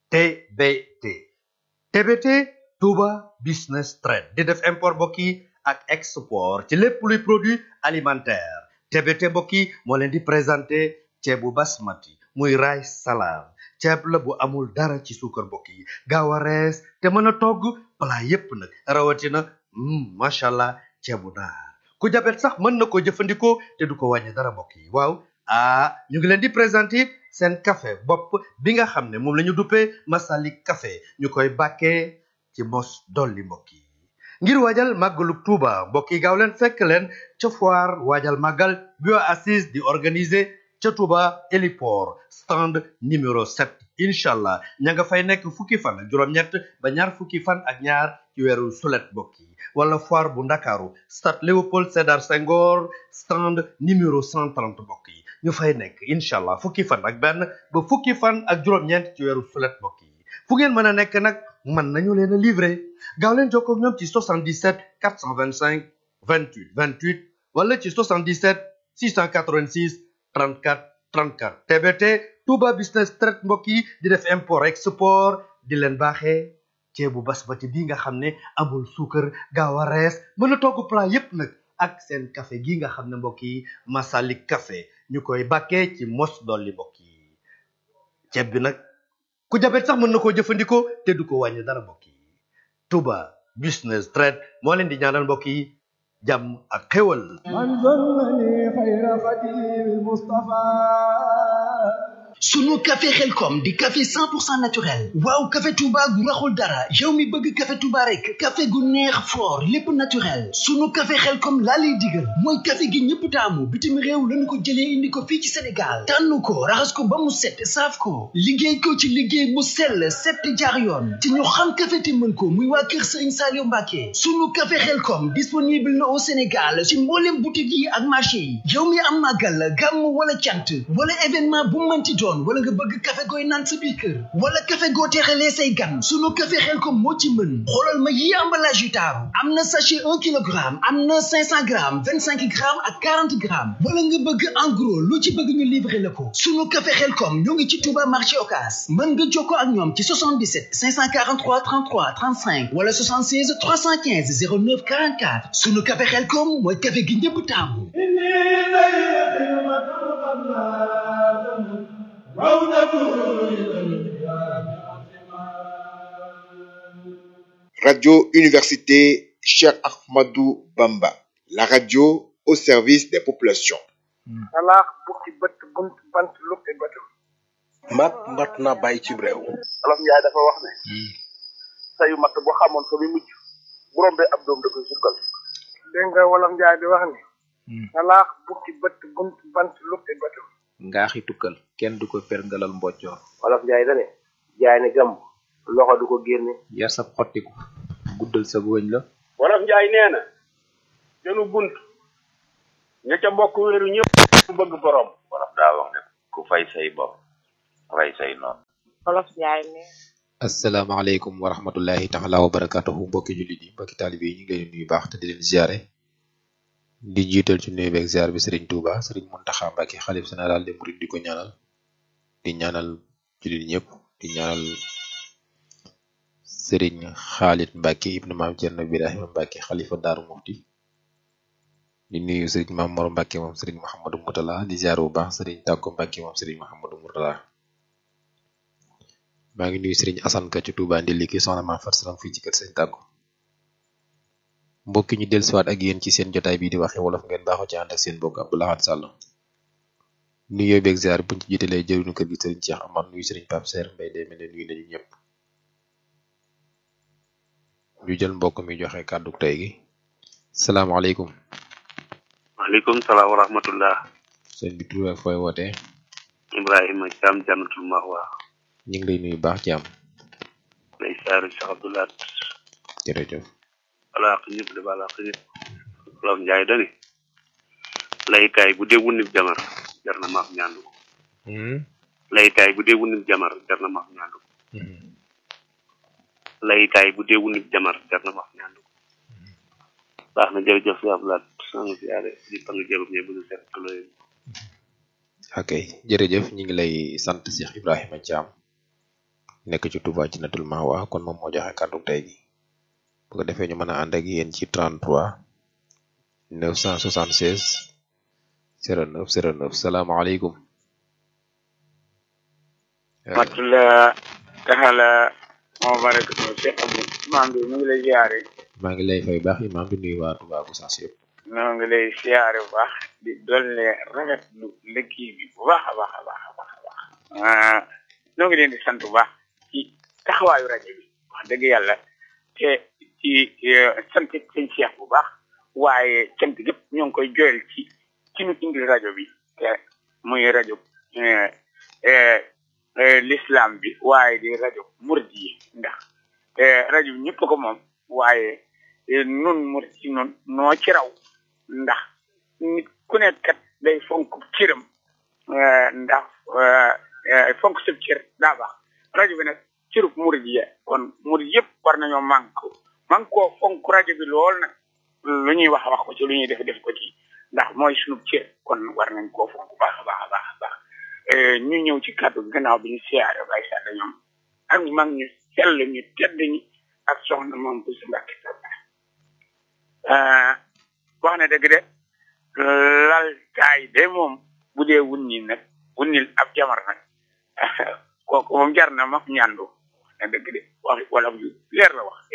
TBT TBT Touba Business Trade di def import mbokk yi ak export ci lépp luy produit alimentaire TBT mbokk yi moo leen di présenté ceebu basmati muy rice salam ceeb la bu amul dara ci suukar mbokk yi gaaw a rees te mën a togg plat yépp nag rawatina macha allah ceebu naar ku jabet sax mën na ko jëfandikoo te du ko wàññi dara mbokk yi waaw ah ñu ngi leen di présenté seen café bopp bi nga xam ne moom la ñu duppee Masalik café ñu koy bàkkee ci mos dolli mbokk yi ngir waajal màggalu Tuuba mbokk yi gaaw leen fekk leen ca foire waajal màggal bio assise di organiser ca Tuuba héliport stand numéro 7 incha allah ña nga fay nekk fukki fan ak juróom-ñett ba ñaar fukki fan ak ñaar ci weeru sulet mbokk yi wala foire bu ndakaaru stade Léopold Sédar Senghor stand numéro 130 mbokk yi ñu fay nekk incha allah fukki fan ak benn ba fukki fan ak juróom-ñeent ci weeru sulet mbokk yi fu ngeen mën a nekk nag mën nañu leen a livrer gaaw leen jokkoo ak ñoom ci 77 425 28 28 wala ci 77 686 34 34 TBT Touba Business Trade mbokk yi di def import export di leen baaxee ceebu basmati bi nga xam ne amul suukar gaaw a rees mën a togg plat yépp nag ak seen café gi nga xam ne mbokk yi Masalik café ñu koy bàkkee ci mos dolli mbokk yi ceeb bi nag ku jabet sax mën na koo jëfandikoo te du ko wàññi dara mbokk yi Touba Business Trade moo leen di ñaanal mbokk yi jàmm ak xéwal من ظنني خير خديم المصطفى sunu café xelkom di café 100% naturel waaw café touba gu raxul dara yow mi bëgg café touba rek café gu neex fort lépp naturel sunu café xelkom laa lay digal mooy café gi ñëpp taamu bitim réew lañu ko jëlee indi ko fii ci sénégal tànn ko raxas ko ba mu set saaf ko liggéey ko ci liggéey mu sell set jaar yoon te ñu xam café te mën ko muy waa kër sëriñ Saliou Mbacke sunu café xelkom disponible na au sénégal ci mboolem boutique yi ak marché yi yow mi am màggal gàmm wala cant wala événement bu mënti doon wala nga bëgg café gooy naan sa biir kër wala café goo teexalee say gan sunu café Xelkom moo ci mën xoolal ma yi emballage yu taaru am na sachet un kilogramme am na cinq cent grammes vingt cinq grammes ak quarante grammes wala nga bëgg en gros lu ci bëgg ñu livrer la ko sunu café Xelkom ñoo ngi ci Touba marché Ocass mën nga jokkoo ak ñoom ci 77 543 33 35 wala 76 315 09 44 sunu café Xelkom mooy café gi ñëpp taamu إني إليه خدمة قبل آدم رونق إلى القيام عظيما Radio Université Cheikh Ahmadou Bamba, la radio au service des populations. salaax bukki bët bunt bant lukki bëtu mat mat na bàyyi ci réew olof njaay dafa wax ne sayu matt bu xamoon fa mi mujj bu rombee ab doom da koy sukkal dégg nga wolof njaay di wax ne salaax bukki bët bunt bant lukki bëtu ngaaxi tukkal kenn du ko perngalal mboccoor wolof njaay da ne jaay ne gàmm loxo du ko génne yar sab xottiku guddal sa wëñ la wolof njaay nee na jënu bunt ña ca bokk wéeru ñëpp bëgg borom wolof daa wax ne ku fay say bopp rey say noonu wolof njaay ne asalaamaaleykum wa rahmatullahi taala wa barakatuhu mbokki jullit yi mbokki taalibe yi ñu ngi leen di nuyu baax te di leen ziare di jiital ci nuyu beeg ziar bi sëriñ Touba sëriñ Muntaxa Mbàkke xalif général des mourides di ko ñaanal di ñaanal jullit ñëpp di ñaanal sëriñ Xaalit Mbàkke ibnu maam Cerno Birahima Mbàkke xalifa Daaru Muxti di nuyu sëriñ Maam Mor Mbàkke moom sëriñ Mouhamadou Moutala di ziar bu baax sëriñ Tàkko Mbàkke moom sëriñ Mouhamadou Moutala maa ngi nuyu sëriñ Asan Ka ci Touba Ndilli ki soxna Maam Fat Salam fii ci kër sëriñ Tàkko mbokki ñu dellusiwaat ak yéen ci seen jotaay bii di waxe wolof ngeen baaxoo ci ànd ak seen mbokk Abdou Lahad Sall nuyoo beeg ziar buñ ci jiitalee jëriñu kër gi sëriñ Cheikh Amar nuyu sëriñ Pape Serre Mbaye day mel ne nuyu nañu ñëpp ñu jël mbokk mi joxe kàddu tey gi salaamaaleykum waaleykum salaam wa rahmatullah sëñ bi tur ak fooy wootee ibrahima caam jannatul mahwa ñu ngi lay nuyu baax ci am lay saaru Cheikh Abdoulaat jërëjëf balaax ñëpp de balaax ñëpp wolof njaay dani laykaay bu dee wunib jamar jar na maaf ñaandu ko laykaay bu dee wunib jamar jar na maaf ñaandu ko laykaay bu dee wunib jamar jar na maaf ñaandu ko baax na jërëjëf si Abdoulaat sang siyaare di pang jërëm ñe bëgg seet tuloy ok jërëjëf ñu ngi lay sant Cheikh Ibrahima Thiam nekk ci Touba ci natul Mawa kon moom moo joxe kàddu tey gi bu ko defee ñu mën a ànd ak yéen ci 33 976 09 09 salaamaaleykum. matula taxala moo barakatu Cheikh Abdou imam bi mu ngi lay ziare maa ngi lay fay baax imam di nuyu waa Touba Gossas yëpp. ñoo ngi lay ziare bu baax di dolle rafetlu liggéey bi bu baax a baax a baax a baax a baax ñoo ngi leen di sant bu baax ci taxawaayu rajo bi wax dëgg yàlla te ci sant sëñ Cheikh bu baax waaye cant gépp ñoo ngi koy joyal ci ci ñu indi rajo bi te muy rajo l'islam bi waaye di rajo murid yi ndax rajo bi ñëpp ko moom waaye nun murid yi nun noo ci raw ndax nit ku nekk kat day fonk cëram ndax fonk sëb cër daa baax rajo bi nag cërub murid yi kon murid yëpp war nañoo manko manko fonk rajo bi lool nag lu ñuy wax wax ko ci lu ñuy def def ko ci ndax mooy sunu cër kon war nañ koo fonk baax a baax a baax a baax ñu ñëw ci kàddu gannaaw bi ñu siyaare bay sàdd ñoom ak mag ñu sell ñu tedd ñi ak soxna moom bu si mbàkki wax na dëgg de lal kaay de moom bu dee wunni nag wunnil ab jamar nag kooku moom jar na ma ñandu na dëgg de wax wala yu leer la wax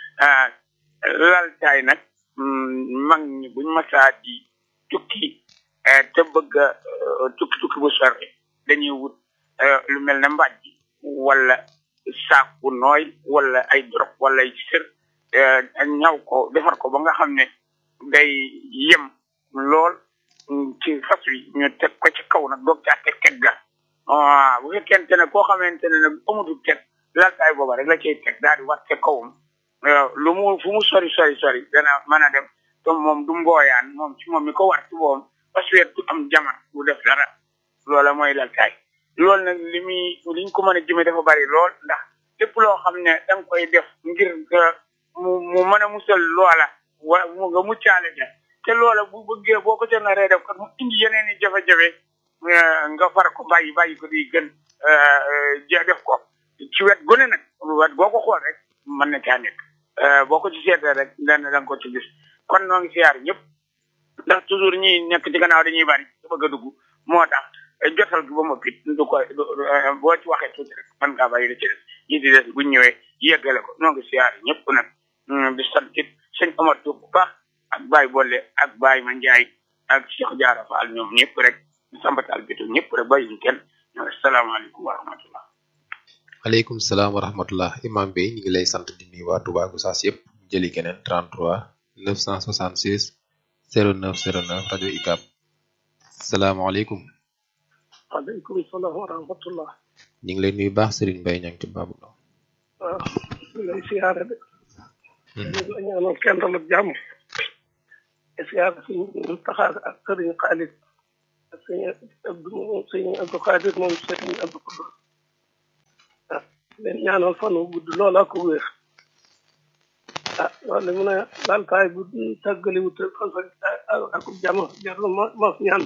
lal taay nag mag ñi buñ masaa di tukki te bëgg tukki tukki bu sori dañuy wut lu mel ne mbàjj wala saak bu nooy wala ay drop wala ay sër ñaw ko defar ko ba nga xam ne day yem lool ci fas wi ñu teg ko ci kaw nag doog caa teg teg ga waaw bu fekkente ne koo xamante ne nag amutul teg laltaay booba rek la cay teg daal di war te kawam lu mu fu mu sori sori sori dana mën a dem te moom du mbooyaan moom ci moom mi ko war ci boobam parce que du am jaman bu def dara loola mooy laltaay loolu nag li muy liñ ko mën a jëme dafa bari lool ndax lépp loo xam ne da nga koy def ngir mu mu mën a musal loola wa mu nga muccaale ja te loola bu bëggee boo ko ca naree def kat mu indi yeneen i jafe-jafe nga far ko bàyyi bàyyi ko di gën ja def ko ci wet gone nag wet boo ko xool rek mën na caa nekk boo ko ci seetee rek dana da nga ko ci gis kon noo ngi siyaar ñëpp ndax toujours ñi nekk ci gannaaw dañuy bari su bëgg a dugg moo tax jotal gi ba ma pit du ko boo ci waxee tuuti rek mën ngaa bàyyi la ci des ñi di des buñ ñëwee yeggale ko noo ngi siyaar ñëpp nag di sant it sëñ Omar Diop bu baax ak Baye Bolle ak Baye Ma Ndiaye ak Cheikh Diarra Fall ñoom ñëpp rek sambatal bitu ñëpp rek bàyyiñ kenn asalaamaaleykum wa rahmatullah aleykum salaam wa rahmatullah imam bi ñu ngi lay sant di nuyu waa Touba Gossas yëpp jëli keneen 33 966 09 09 rajo ICAP salaamaaleykum waaleykum salaam wa rahmatullah ñu ngi lay nuyu baax Serigne Mbaye ñang ci baabu la waaw ñu lay siyaare de ñu la ñaanal kenn dal ak jàmm siyaare suñu taxaar ak Serigne Khalid ak sëñ Abdou sëñ Abdou Khadir moom sëñ Abdou Koudou ah leen ñaanal fan wu gudd loola ko wér ah loolu mu ne laltaay bu tàggaliwut fan fa ak jàmm jar na ma ma ñaan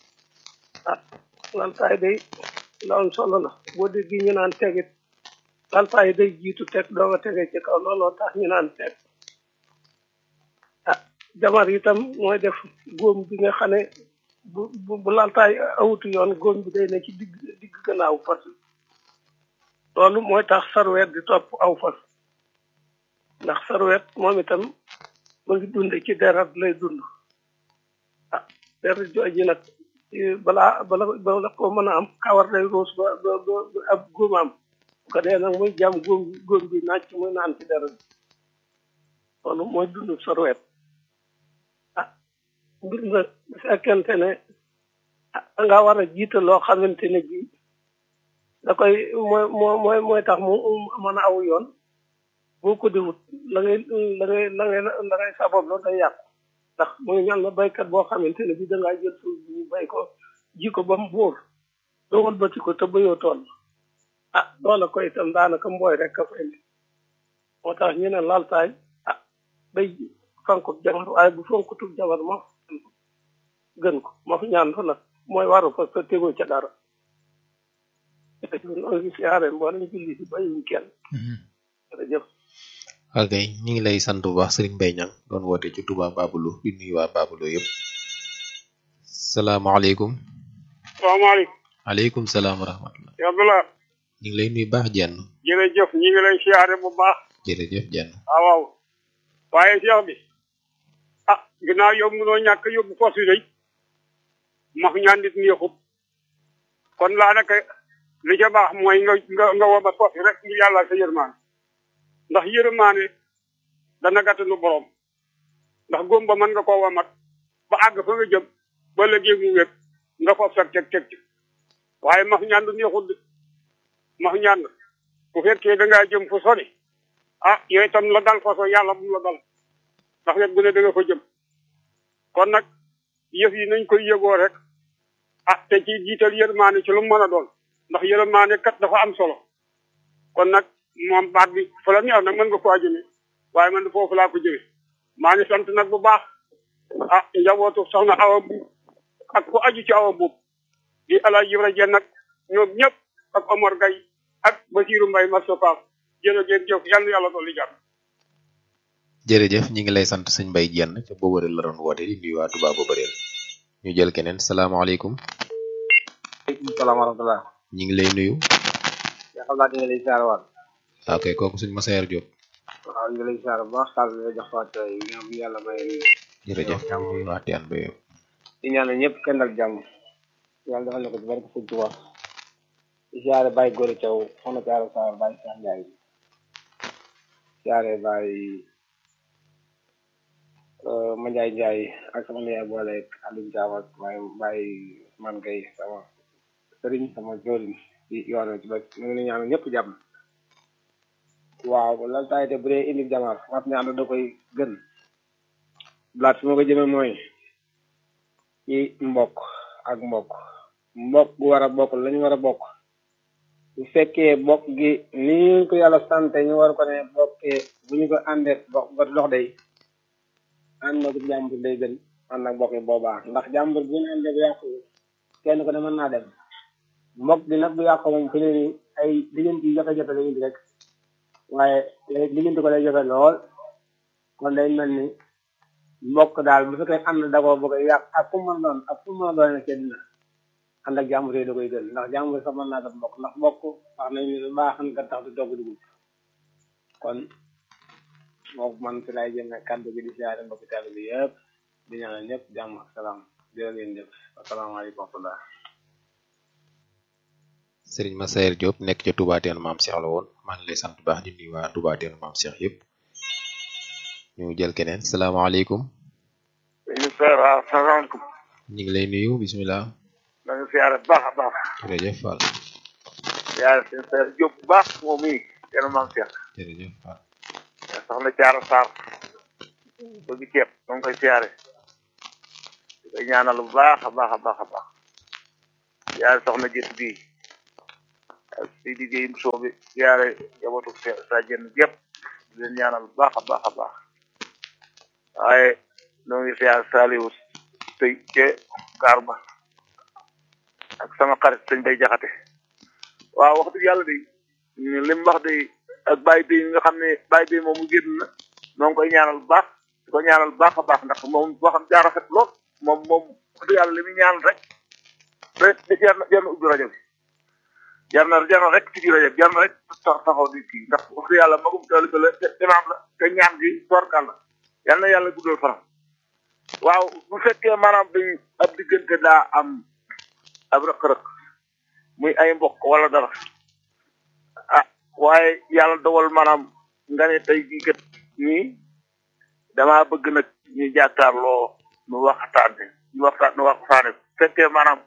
ah laltaay day la am solo la boo déggee ñu naan tegit laltaay day jiitu teg doo nga tege ci kaw looloo tax ñu naan teg ah jamar itam mooy def góom bi nga xam ne bu bu bu laltaay awutu yoon góom bi day ne ci digg digg gannaaw fas loolu mooy tax sarweet di topp aw fas ndax sarweet moom itam mu ngi dund ci deret lay dund ah deret jooji nag balaa bala bala ko mën a am kawar day ruus ba ba ba ab góomaam bu ko dee nag muy jàmm góom bi góom bi naaj muy naan ci deret loolu mooy dund sarweet ah mbir na bu fekkente ne ah da ngaa war a jiite loo xamante ne bii da koy mooy mooy mooy tax mu mën a aw yoon boo ko di wut la ngay la ngay la ngay la ngay sabab la day yàqu ndax muy mel na baykat boo xamante ne bii da ngaa jël suuf bi bay ko ji ko ba mu buur doo wëlbati ko te bayoo tool ah loola ko itam daanaka mbooy rek ka fay ne moo tax ñu ne laltaay ah day fankub jabar waaye bu fankutub jabar ma gën ko ma fi ñaan fa nag mooy waru fa sa tegoo ca dara ñoo ngi siyaare mboolem julli si bàyyiwuñ kenn jërëjëf ok ñu ngi lay sant bu baax Serigne Mbaye Niang doon woote ci Touba Babulu di nuyu waa Babulu yëpp salaamaaleykum salaamaaleykum aleykum salaam wa rahmatullah ya Abdullah ñu ngi lay nuyu baax jenn jërëjëf ñi ngi lay siyaare bu baax jërëjëf jenn waaw waaw waaye Cheikh bi ah ginnaaw yow mënoo ñàkk yóbbu fos yi day max ñaan nit neexut kon laa naka li ca baax mooy nga nga nga womat fos yi rek ngir yàlla sa yërmaane ndax yërmaane dana gàttanu borom ndax góom ba mën nga koo womat ba àgg fa nga jëm ba léegi mu wér nga foof sag teg teg ci waaye max ñaan du neexut de max ñaan bu fekkee da ngaa jëm fu sori ah yooyu itam la dal façon yàlla bu mu la dal ndax wet bu ne da nga fa jëm kon nag yëf yi nañ koy yëgoo rek ah te ci jiital yërmaane ci lu mu mën a doon ndax yërmaane kat dafa am solo kon nag moom baat bi fa la neex nag mën nga ko jëme waaye man foofu laa ko jëme maa ngi sant nag bu baax ah njabootu soxna awa buub ak ku aju ci awa buub di ala yibra jenn nag ñoom ñëpp ak Omar Gay ak Basiru Mbay Masopa jërëjëf jëf yal na yàlla dolli jàmm jërëjëf ñi ngi lay sant sëñ Mbaye jenn ca Bobareel la doon woote di nuyu waa Touba Bobareel ñu jël keneen salaamaaleykum aleykum salaam wa rahmatulah. ñi ngi lay nuyu yaa xam naa dina lay siyaare waat. ok kooku suñ Masayer Diop waaw ñu ngi lay siyaare bu baax xaalis bi nga jox waat yi nga xam yàlla may jërëjëf ñu waa Tiyaan ba yow di ñaanal ñëpp kenn dal jàmm yàlla defal na ko ci barke sëñ Tuubaa di siyaare Baye Gora Thiaw soxna Thiara Sarr Baye Cheikh Ndiaye siyaare Baye Mandiaye Ndiaye ak sama niyaay boole ak Aliou Thiam ak Baye Baye man Gueye sama sëriñ sama joorin ci yoon ci ba ñu ngi ñaanal ñëpp jàmm waaw lan taay te bu dee indi jamar wat ñaan da koy gën blaat fi ma ko jëme mooy ci mbokk ak mbokk mbokk gu war a bokk lañu war a bokk bu fekkee bokk gi ni ñu ko yàlla sante ñu war ko ne bokkee bu ñu ko àndee bokk ba dox day ànd ak jàmbur day gën ànd ak bokk yi boobaa ndax jàmbur bu ñu àndee bu yàqu kenn ko ne mën naa dem mbokk gi nag bu yàqu moom fi ne nii ay diggante yi jafe-jafe la indi rek waaye diggante ko lay jafe lool kon day mel ni mbokk daal bu fekkee ànd da koo bëgg a yàq ak fu mu mën a doon ak fu mu mën a doon ci dina ànd ak jàmbur yi da koy gën ndax jàmbur sax mën naa def mbokk ndax mbokk wax nañ ni lu baax nga tax di togg dugub kon moom man fi lay jëme kàddu gi di siyaare mbokki taalibe bi yëpp di ñaanal ñëpp jàmm ak salaam jërë ngeen jëf asalaamaaleykum wa rahmatulah sëriñ Masayer Diop nekk ca Touba Tiyaan maam Cheikh la woon maa ngi lay sant bu baax di nuyu waa Touba Tiyaan maam Cheikh yëpp ñu jël keneen salaamaaleykum ñu seer waaw salaamaaleykum ñu ngi lay nuyu bisimilah da nga siyaare bu baax a baax jërëjëf Fall siyaare seen seer Diop bu baax moom mii kenn maam Cheikh jërëjëf Fall soxna Jaara Sarr bëgg ceeb da nga koy siyaare di koy ñaanal bu baax a baax a baax a baax siyaare soxna jët bii ak si liggéey soo bi siyaare jabootu sa jën gépp di leen ñaanal bu baax a baax a baax waaye noo ngi siyaare Saliou tey ce gaar ba ak sama xarit sëñ bay jaxate waaw wax dëgg yàlla de li mu wax de ak bàyyi bi nga xam ne bàyyi bi moom mu génn na noo ngi koy ñaanal bu baax di ko ñaanal bu baax a baax ndax moom boo xam jaar rafet lool moom moom wax dëgg yàlla li muy ñaanal rek rek da jar na jar na ubbi rajo bi jar na jar na rek ci biir rajo bi jar na rek taxaw di kii ndax wax dëgg yàlla magum taalibe la te imaam la te ñaan gi torkal la yal na yàlla guddal faram waaw bu fekkee maanaam dañ ab diggante daa am ab rëq-rëq muy ay mbokk wala dara ah waaye yàlla dogal maanaam nga ne tey jii kat nii damaa bëgg nag ñu jàkkaarloo nu waxtaane ñu waxtaan nu waxtaane fekkee maanaam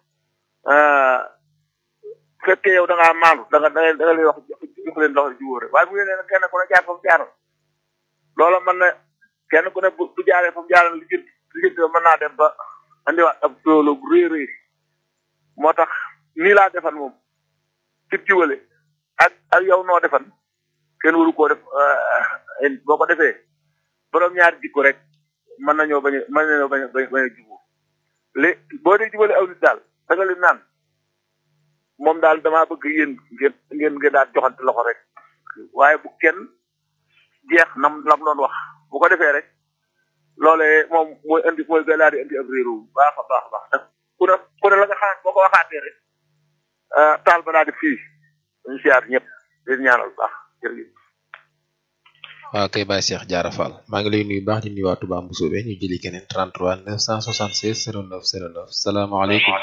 fekkee yow da ngaa maandu da nga da nga da nga leen wax jox leen loxo ji wóore waaye bu ngeen ne kenn ku ne jaar fa mu jaaral loola mën na kenn ku ne bu bu jaaree fa mu jaaral liggéey liggéey mën naa dem ba andiwaat ab toolo bu rëy rëy moo tax nii laa defan moom ci jiwale ak ak yow noo defan kenn waru koo def boo ko defee borom ñaari jikko rek mën nañoo bañ a mën nañoo bañ a bañ a jubóo lé boo dee jubale aw nit daal da nga leen naan moom daal damaa bëgg yéen ngeen ngeen ngeen daal joxante loxo rek waaye bu kenn jeex nam lam doon wax bu ko defee rek loolee moom mooy indi mooy gën daal di indi ab réeru bu baax a baax a baax ndax ku ne ku ne la nga xalaat boo ko waxaatee rek taal ba daal di fii ñu siyaar ñëpp di ñaanal bu baax jërëjëf. waaw kay Baye Cheikh Diarra Fall maa ngi lay nuyu baax di nuyu waa Touba Mboussobé ñu jëli keneen 33 976 09 09 salaamaaleykum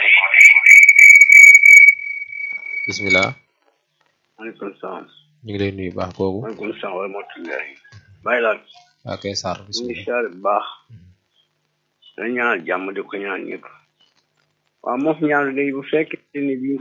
bismillah maaleykum salaam. ñu ngi lay nuyu baax kooku maaleykum salaam wa rahmatullahi. bàyyi laal. waaw kay Sarr ñu ngi bismillah siyaare bu baax. dañ ñaanal jàmm di ko ñaan ñëpp. waaw moom ñaanu day bu fekkee ne bii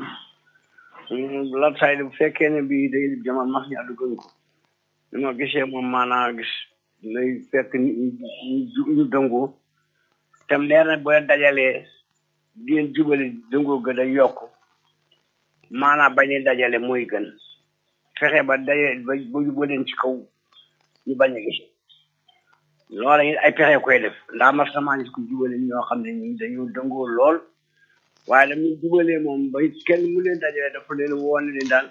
latsaay bu fekkee ne bii day jamono max ñaar gën ko. li ma gisee moom maanaa gis lay fekk nit ñi ñu ñu dëngoo tam leer na boo dajalee di leen jubale dëngoo ga day yokk maanaa bañ a dajale mooy gën fexe ba daje ba ba jubaleen ci kaw ñu bañ a gis loola it ay pexe koy def ndax ma sama gis ko jubale ñoo xam ne ñi dañoo dëngoo lool waaye dañuy jubalee moom ba kenn mu leen dajale dafa leen woon ne daal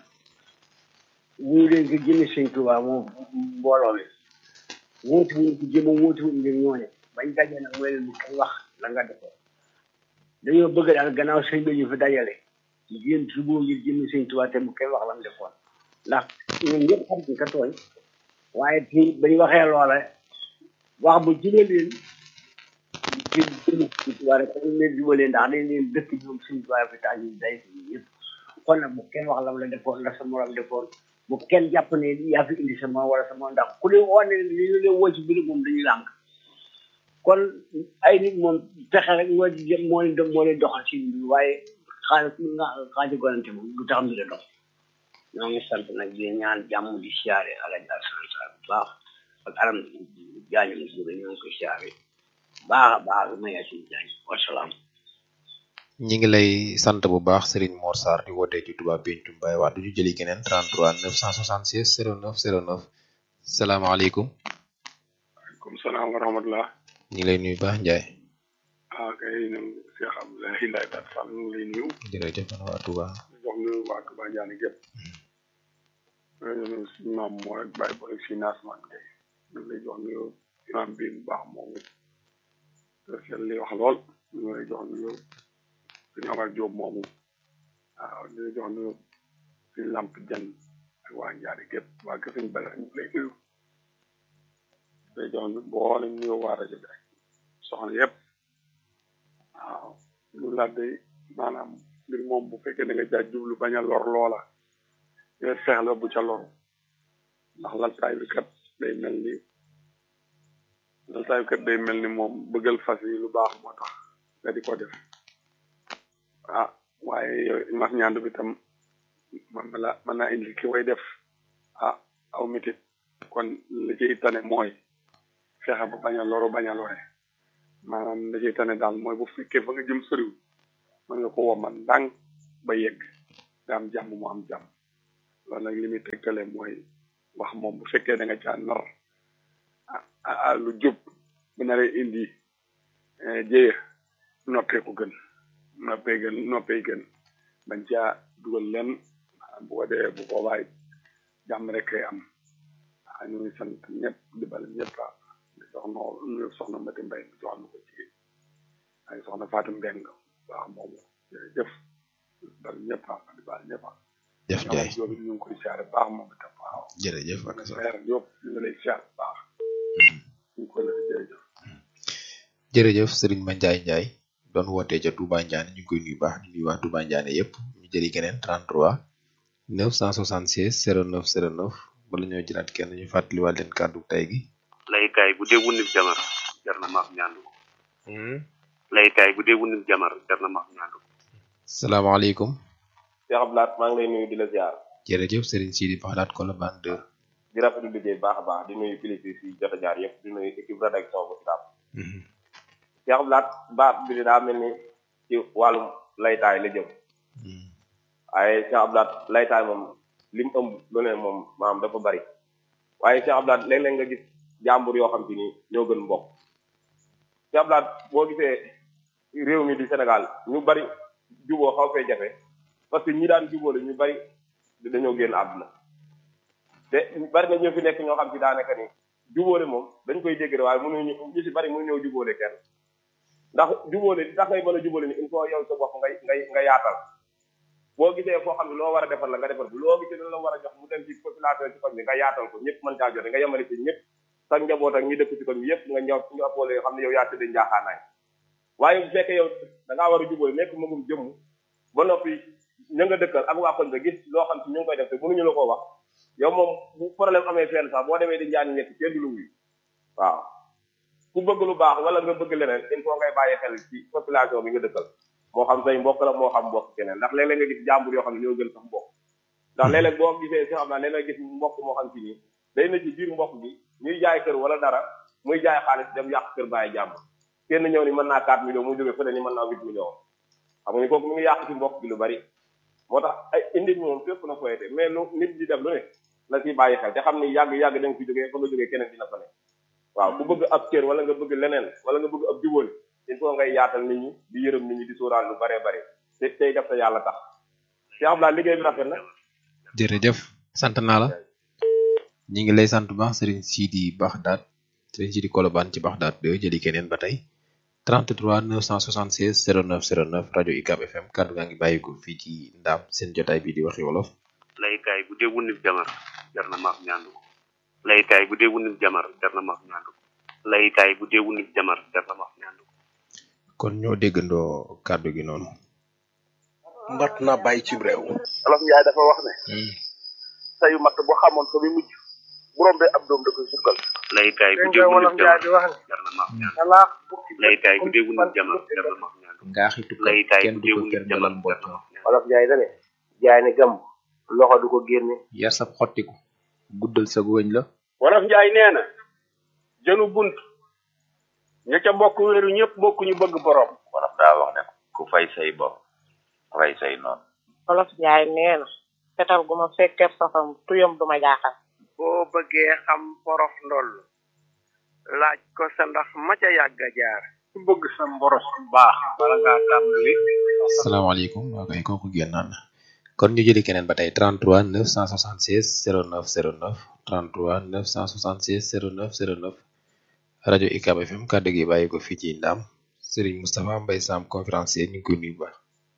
wuñu leen ko jëme sëñ Tuubaa moom mbooloo mi wóotu wuñ ko jëma wóotu wuñ ngir ñooñe bañ daje nag mooy leen bu koy wax la nga defoo dañoo bëgg daal gannaaw sëñ bi ñu fi dajale génn suboo ngir jëme sëñ Tuubaa te bu koy wax la mu defoon ndax ñun ñëpp xam nañ ka tooñ waaye te bañ waxee loola wax bu jubaleen ci jëme sëñ Tuubaa rek dañ leen jubalee ndax dañ leen dëkk ñoom sëñ Tuubaa fi tax ñu day ñëpp kon nag bu kenn wax la mu la defoon la sa morom defoon bu kenn jàpp ne yaa fi indi sa morom wala sa morom ndax ku leen wane ne li ñu leen woo ci biir moom dañuy lànk kon ay nit moom fexe rek moo di jëm moo leen do- moo leen doxal ci mbir waaye xaalis nga xaaji gonante moom du tax mbir a dox ñoo ngi sant nag di ñaan jàmm di siyaare alaji alsan sa bu baax ak aram jaañu mu jóge ñoo ngi koy siyaare baax a baax ma yaa si jaañ wasalaam ñi ngi lay sant bu baax Serigne Mor Sarr di wootee ci Touba Pencum Baye Wade ñu jëli keneen 33 976 09 09 salaamaaleykum comme salaam wa rahmatullah ñi ngi lay nuyu baax Ndiaye ah kay ñoom Cheikh Abdoulaye Laye Tat Fall ñu ngi lay nuyu jërëjëf man waa Touba di jox nuyu waa Touba Ndiané gépp ñoom suñu maam moo rek bàyyi boole si naasmaan kay ñu ngi lay jox nuyu imam bi bu baax moom it seen li wax lool ñu ngi lay jox nuyu suñu Omar Diop moomu waaw di la jox nuyu suñu lamp jan ak waa Ndiané gépp waa kër suñu bala ñu ngi lay nuyu lay jox nuyu boole nuyu waa rajo bi rek soxna yëpp waaw lu la day maanaam mbir moom bu fekkee da nga caa jublu bañ a lor loola nga feex la bu ca loru ndax laltaay bi kat day mel ni laltaay bi kat day mel ni moom bëggal fas yi lu baax moo tax nga di ko def ah waaye yow max ñaandu bi tam man la mën naa indi ki way def ah aw mitit kon la ciy tane mooy fexe ba bañ a loru bañ a lore maanaam la ciy tane daal mooy bu fekkee fa nga jëm soriw mën nga ko woman ndànk ba yegg nga am jàmm mu am jàmm loolu nag li muy tegtale mooy wax moom bu fekkee da nga caa nar ah ah lu jub bu naree indi jéye noppee ko gën noppee gën noppee gën bañ caa dugal leen maanaam bu ko dee bu boobaa it jàmm rek kay am ah ñu ngi sant ñëpp di bal ñëpp ah di soxna ñu soxna Mati Mbay mi jox na ko ci ay soxna Fatou Mbeng baax moomu jërëjëf bal ñëpp ah di bal ñëpp ah jëf Ndiaye Jóob ñu ngi koy siyaare baax moom itam waaw jërëjëf ak sa leer Jóob ñu ngi lay siyaare baax ñu ngi koy lay jërëjëf jërëjëf Serigne Mandiaye Ndiaye doon wootee ca Touba Ndiané ñu ngi koy nuyu baax di nuyu waa Touba Ndiané yëpp ñu jëli keneen 33 976 09 09 bala ñoo jëlaat kenn ñu fàttaliwaat leen kàddu tey gi laykaay bu dee wunib jamar jar na maaf ñaandu ko laykaay bu dee wunib jamar jar na maaf ñaandu ko salaamaaleykum Cheikh Abdoulaye maa ngi lay nuyu di la ziar jërëjëf Serigne Sidi Baxlaat Colobane 2 di rafetlu liggéey baax a baax di nuyu kilifa yi jot a jaar yëpp di nuyu équipe rédaction bu Sicap Cheikh Abdoulaye baat bi daa mel ni ci wàllum laytaay la jëm waaye Cheikh Abdoulaye laytaay moom li mu ëmb lu ne moom maanaam dafa bari waaye Cheikh Abdoulaye léeg-léeg nga gis jàmbur yoo xam te ni ñoo gën mbokk Cheikh Abdoulaye boo gisee réew mi di Sénégal ñu bari juboo xaw fee jafe parce que ñi daan jubóole ñu bari dañoo génn àdduna te bari na ñoo fi nekk ñoo xam ci daanaka ni jubóole moom dañ koy dégg waaye mënuñu ñu si bari mënuñoo jubóole kenn ndax jubóole li tax ngay mën a jubóole ni il faut yow sa bopp ngay ngay nga yaatal boo gisee foo xam ne loo war a defal la nga defal ko loo gisee la war a jox mu dem ci population ci koñ bi nga yaatal ko ñëpp mën caa jote nga yemale ci ñëpp sa njaboot ak ñi dëkk ci koñ bi yëpp nga ñëw ñu appoole yoo xam ne yow yaa tëdd njaaxaanaay waaye bu fekkee yow da ngaa war a jubóole nekk magum jëmm ba noppi ña nga dëkkal ak waa koñ ba gis loo xam ci ñu ngi koy def te mënuñu la koo wax yow moom bu problème amee fenn sax boo demee di ñaan ñetti kenn du lu wuyu waaw ku bëgg lu baax wala nga bëgg leneen il faut ngay bàyyi xel ci population bi nga dëkkal moo xam say mbokk la moo xam mbokk keneen ndax léeg-léeg nga gis jàmbur yoo xam ne ñoo gën sax mbokk ndax léeg-léeg boo gisee si xam naa léeg-léeg gis mbokk moo xam ci nii day na ci biir mbokk bi ñuy jaay kër wala dara muy jaay xaalis dem yàq kër bàyyi jàmbur kenn ñëw ni mën naa 4 millions mu jógee fële ni mën naa 8 millions xam nga ni kooku mu ngi yàq ci mbokk bi lu bari moo tax ay indi moom fépp na koyete mais lu nit di def lu ne la ciy bàyyi xel te xam ni yàgg-yàgg da nga fi jógee fa nga jógee keneen dina fa ne waaw ku bëgg ab cër wala nga bëgg leneen wala nga bëgg ab jubóole il faut ngay yaatal nit ñi di yërëm nit ñi di sóoraal lu bare bare te tey def sa yàlla tax Cheikh Abdoulaye liggéey bi rafet na jërëjëf sant naa la ñi ngi lay sant bu baax Serigne Sidi Baxdaat Serigne Sidi Kolobaan ci Baxdaat de jëli keneen ba tey 33 976 09 09 rajo UCAB FM kàddu gaa ngi bàyyi ko fii ci ndaam seen jotaay bi di waxi wolof laykaay bu dee wunib jamar jar na maaf ñaandu ko laykaay bu dee wunib jamar jar na maaf ñaandu ko laykaay bu dee wunib jamar jar na maaf ñaandu ko kon ñoo déggandoo kàddu gi noonu mbat na bàyyi ci réew olof njaay dafa wax ne sayu matt boo xamoon fa muy mujj bu rombee ab doom da koy sukkal laykaay bu dégg dee nga wolof wunib njaay jamar di wax ne jar na maaf ñaandu talaax bukki laykaay bu dee wunib jamar jar na maaf ñaandu ngaaxi tukkal laykaay kenn bu du dee ko wunib kenn jamar dalal mbott wolof njaay dane jaay ne gam loxo du ko génne yar sab xottiku guddal sa wëñ la wolof njaay nee na jënu bunt ña ca bokk wéeru ñëpp bokk ñu bëgg borom wolof daa wax ne ku fay say bopp rey say noonu olof njaay nee na fetal gu ma fekkee safam tuyam du ma jaaxal boo bëggee xam porox ndoll laaj ko sa ndax ma ca yàgg a jaar ku bëgg sa mboros baax bala ngaa tàmbali asalaamaaleykum waa kay kooku génnaan na kon ñu jëli keneen ba tey 33 976 09 09 33 976 09 09 rajo UCAB FM kàddu gi bàyyi ko fii ci Ndam Serigne Moustapha Mbaye Sam conférencier ñu ngi koy nuyu ba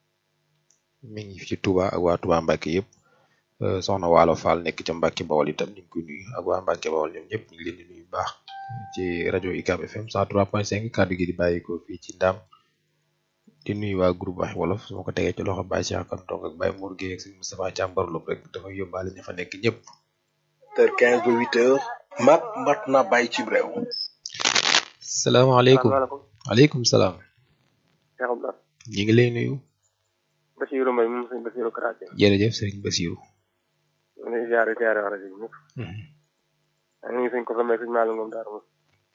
mi ngi fi ci Touba ak waa Touba Mbacke yëpp euh, soxna Waalo Fall nekk ca Mbacke Bawol itam ñu ngi koy nuyu ak waa Mbacke Bawol ñoom ñëpp ñu ngi leen di nuyu bu baax ci rajo UCAB FM 103.5 kàddu gi di bàyyi ko fii ci Ndam di nuyu waa groupe waxi wolof su ma ko tegee ci loxo Baye Cheikh Kan Tong ak Baye Mour Gueye ak Serigne Moustapha Thiam Barlop rek dafa yóbbaale ña fa nekk ñëpp. heure 15 ba 8 heures mat mat na bàyyi ci réew salaamaaleykum waaleykum salaam. Cheikh Abdoulaye ñu ngi lay nuyu. Basiirou Mbaye moom sëñ Basiirou Karaté jërëjëf Serigne Bassirou. ñu ngi ziare ziare wax rajo bi ñëpp ak ñu ngi sëñ ko sa may sëñ Malick Ngom Daara Moussa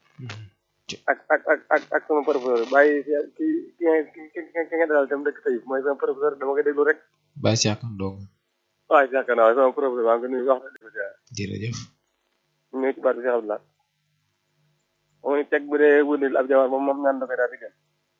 ak ak ak ak ak sama professeur bàyyi si ki ki ki ki ki nga dalal tam dëkk tey mooy sama professeur dama koy déglu rek Baye Cheikh Kan Tong waaye si yaakaar naa waaye sama professeur maa ngi ko nuyu wax na dëgg ziare jërëjëf. ñu ñëw ci baat bi Cheikh Abdoulaye moom ni teg bu dee wundil ab jabar moom moom ñaan da koy daal di gën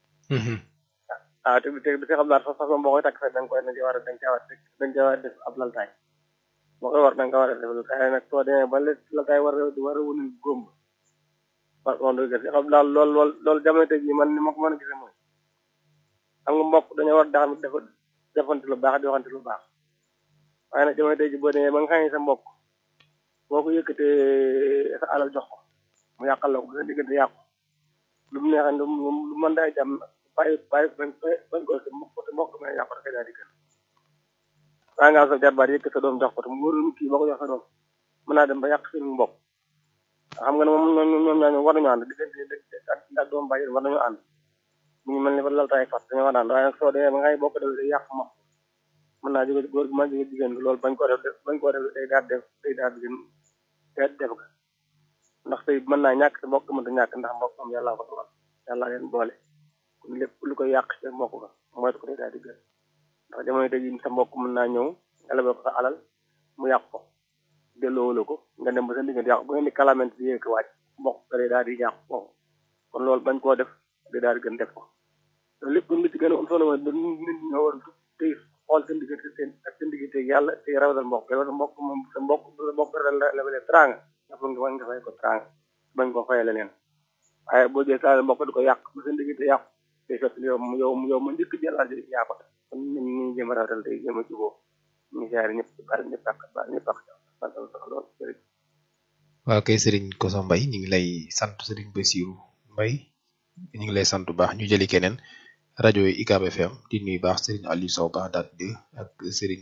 ah te te Cheikh Abdoulaye sax sax moom boo koy takk fekk da nga koy da nga war a da nga caa war a da nga caa war a def ab laltaay boo koy war da nga ko war a def laltaay nag soo demee ba laltaay war a war a wundil góom waaw wax dëgg Cheikh Abdoulaye lool lool loolu jamono tey jii man ni ma ko mën a gisee mooy xam nga mbokk dañoo war daal def defante lu baax di waxante lu baax waaye nag jamono tey jii boo demee ba nga xam ne sa mbokk boo ko yëkkatee sa alal jox ko mu yàqal la ko ba sa diggante yàqu lu mu neexee lu mu lu mën daa jàmm bàyyi bàyyi bañ bañ ko te mbokk te mbokk mën a yàqu dafay daal di gën waaye nga am sa jarbaat yëkk sa doom jox ko te mu wóor kii boo ko jox sa doom mën naa dem ba yàq seen mbokk xam nga ne moom ñoom ñoom ñaar war nañu ànd diggante ak ak doom bàyyi war nañu ànd mu ngi mel ni ba laltaay fas dañoo war a ànd waaye nag soo demee ba ngay bokk def day yàq mbokk mën naa jóge góor gi mën jóge jigéen bi loolu bañ ko def bañ ko def day daal def day daal di gën te def ga ndax tey mën naa ñàkk te mbokk mënta ñàkk ndax mbokk am yàlla ko dogal yàlla leen boole kon lépp lu koy yàq ci mbokk ga mooy ko day daal di gën ndax jamono tey jii sa mbokk mën naa ñëw nga lebal ko sa alal mu yàq ko delloo la ko nga dem ba sa diggante yàqu bu ngeen di kalamante di yëkk wàcc mbokk ga day daal di yàqu foofu kon loolu bañ koo def day daal di gën def ko loolu lépp li ci gën a am solo mooy nit ñi ñoo war a tey xool seen diggante seen ak seen diggante ak yàlla te rawatal mbokk te mbokk moom sa mbokk sa mbokk la lebalee tranga nga fa nga war nga fay ko tranga bañ ko fay leneen waaye boo jëlee saa mbokk di ko yàq ba seen diggante yàqu te fekk yow yow yow ma njëkk jëlaat yaa ko kon ñu ñu jëm a rawatal tey jëm a juboo ñu siyaare ñëpp bari ñëpp ak bari ñëpp ak lool waaw kay sëriñ Koso Mbay ñu ngi lay sant sëriñ Basiru Mbay ñu ngi lay sant bu baax ñu jëli keneen rajo UCAB FM di nuyu baax sëriñ Aliou Sow baax daat de ak sëriñ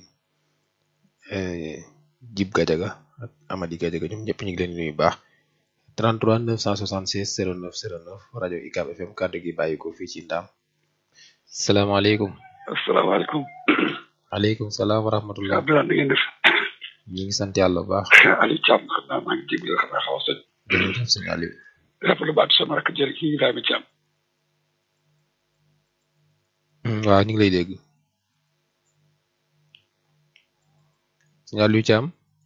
Jib Gajaga ak Amady Gajaga ñoom ñëpp ñu ngi leen di nuyu baax 33 976 09 09 rajo UCAB FM kàddu gi bàyyi ko fii ci Ndaam salaamaaleykum. asalaamaaleykum. aleykum salaam wa rahmatullah. Abdoulaye na ngeen def. ñu ngi sant yàlla bu baax. Aliou Thiam xam naa maa ngi jégalu xam naa xaw a sëñ. jërëjëf sëñ Aliou. rafetlu baatu sama rakk jërë kii Ibrahima Thiam. waaw ñu ngi lay dégg. sëñ Aliou Thiam.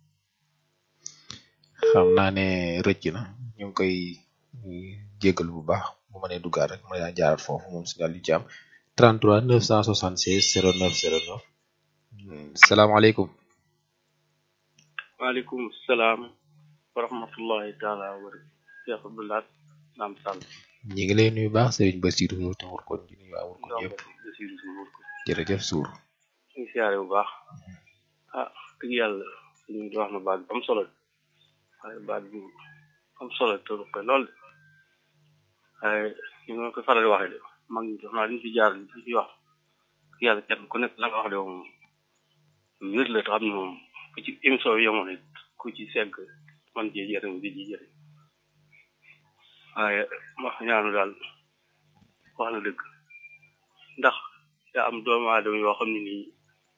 xam naa ne rëcc na ñu ngi koy jégalu bu baax bu ma nee duggaat rek ma yaa jaarat foofu moom sëñ Aliou Thiam 33 976 09 09 salaamaaleykum. waaleykum salaam wa rahmatullahi taala wa barakatuh Cheikh Abdoulaye Naam Sall ñi ngi lay nuyu baax Serigne Bassirou Sour te wër ko di nuyu waa wër ko ñëpp Bassirou Sour wër ko jërëjëf Sour ñu ngi siyaare bu baax ah dëgg yàlla suñu di wax na baat bu am solo waaye baat bu am solo te lu koy lool de waaye ñu ngi koy faral di waxee de mag ñi def naa liñ fi jaar liñ fi wax yàlla kenn ku nekk la nga wax de moom wér la te xam ne moom ku ci émission bi yemoon it ku ci segg man cee jëriñ di ji jëriñ waaye wax ñaanu daal wax na dëgg ndax yaa am doomu aadama yoo xam ne nii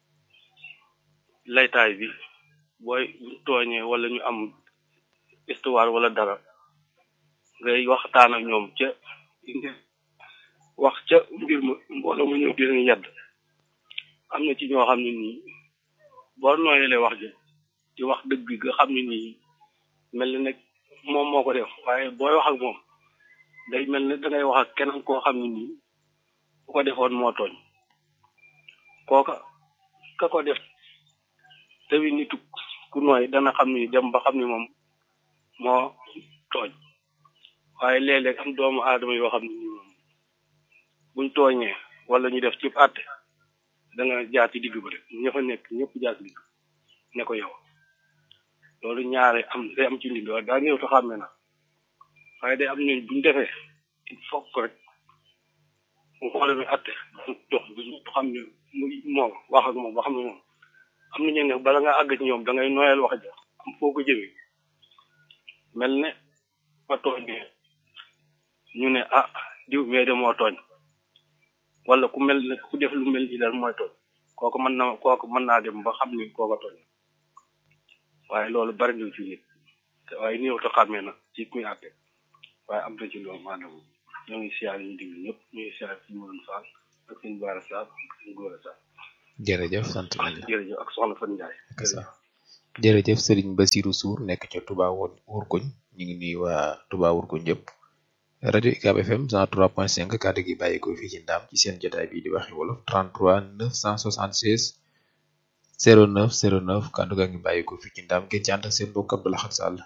laytaay bi booy tooñee wala ñu am histoire wala dara ngay waxtaan ak ñoom ca wax ca mbir ma mbooloo mu ñëw di leen yedd am na ci ñoo xam ne nii boo nooyelee wax ji di wax dëgg nga xam ne nii mel ni nag moom moo ko def waaye booy wax ak moom day mel ni dangay wax ak keneen koo xam ne nii bu ko defoon moo tooñ kooka ka ko def tawi nitu ku nooy dana xam ni dem ba xam ni moom moo tooñ waaye léeg-léeg am doomu aadama yoo xam ne nii moom buñ tooñee wala ñu def ci àtte da nga jaar ci digg ba rek ña fa nekk ñëpp jaar ci digg ne ko yow loolu ñaare am day am ci nit waaye daa ñëw te xàmme na waaye day am ñooñ buñ defee il faut que rek mu xoole bi àtte dox bi xam ne muy moom wax ak moom ba xam ne moom am na ñeen ne bala nga àgg ci ñoom da ngay noyal wax ja am foo ko jëmee mel ne ma tooñee ñu ne ah diw mais de moo tooñ wala ku mel ne ku def lu mel nii daal mooy tooñ kooku mën na kooku mën naa dem ba xam ni kooka tooñ waaye loolu bari na ci nit te waaye néew te xàmmee na ci kuy àtte waaye am na ci loolu maanaam ñoo ngi siyaar ñu diglu ñëpp ñu ngi siyaar ci Mourou Fall ak suñ Baara Sarr ak suñ Gora Sarr jërëjëf sant nañu jërëjëf ak soxna Fan Ndiaye jërëjëf Serigne Bassirou Sour nekk ca Touba woon Wurkuñ ñu ngi nuyu waa Touba Wurkuñ yëpp rajo UCAB FM 103.5 kàddu gi bàyyi ko fii ci ndaam ci seen jotaay bi di waxi wolof 33 976 09 09 kàddu gaa ngi bàyyi ko fii ci ndaam ngeen ci ànd ak seen mbokk Abdou Lahad Sall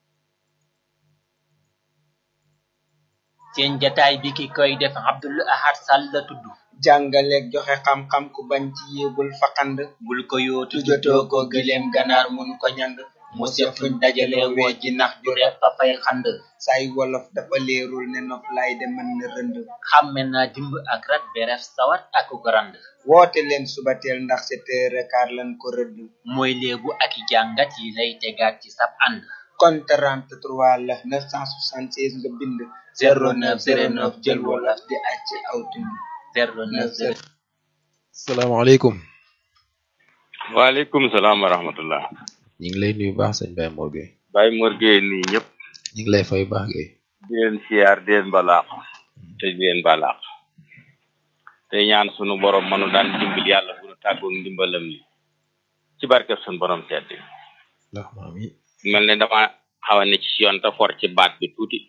seen jataay bi ki koy def Abdul Ahad Sall la tudd jàngaleeg joxe xam-xam ku bañ ci yéegul faqand bul ko yootu jotoo ko gileem ganaar mënu ko ñand mu sef fuñ dajale woo ji nax ju reef fa fay xand say wolof dafa leerul ne nof lay de mën na rënd xàmme naa dimb ak rat beref sawat ak grand woote leen subateel ndax sept heures quart lan ko rëdd mooy léebu ak i jàngat yi lay tegaat ci sab ànd kon 33 la 976 nga bind 0909 jël wolof di acc aw tund 09 salaamaaleykum waaleykum salaam wa rahmatullah ñu ngi lay nuyu baax sëñ Baye Mor Gueye Baye Mor Gueye nii ñëpp ñu ngi lay fay baax Gueye di leen siyaar di leen balaax te di leen balaax te ñaan sunu borom manu daan dimbil yàlla bu nu tàggoog ndimbalam li ci barke sunu borom tedd ndax maam yi mel ne dama xaw a ne ci yoon te for ci baat bi tuuti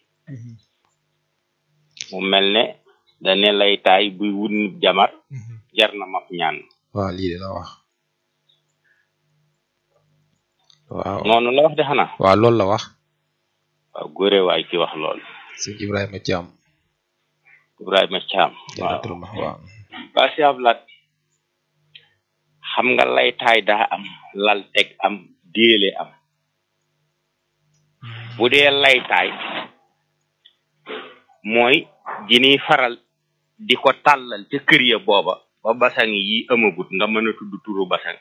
mu mel ne dane lay taay buy wut nit jamar jar na maf ñaan waaw lii de la wax waaw noonu la wax de xanaa waaw loolu la wax waaw góore waay ki wax lool sëñ Ibrahima Thiam Ibrahima Thiam waaw jaratul ma waaw waa si ablaat xam nga laytaay daa am lal teg am déele am bu dee laytaay mooy jiniy faral di ko tàllal ca kër ya booba ba basang yi amagut nga mën a tudd turu basang